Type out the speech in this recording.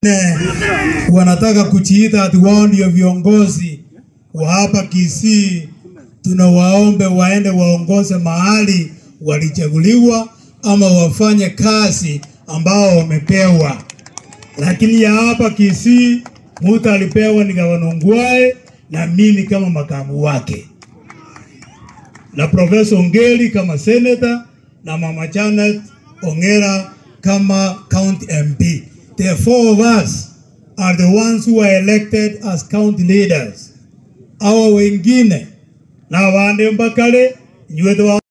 wanataka kujiita ati wao ndio viongozi wa hapa Kisii, tunawaombe waende waongoze mahali walichaguliwa ama wafanye kazi ambao wamepewa. Lakini ya hapa Kisii, mtu alipewa ni gavana Ongwae na mimi kama makamu wake na Profesa Ongeri kama senator na Mama Janet Ongera kama county MP. The four of us are the ones who are elected as county leaders. Hawa wengine na wande mbakale nyweto wa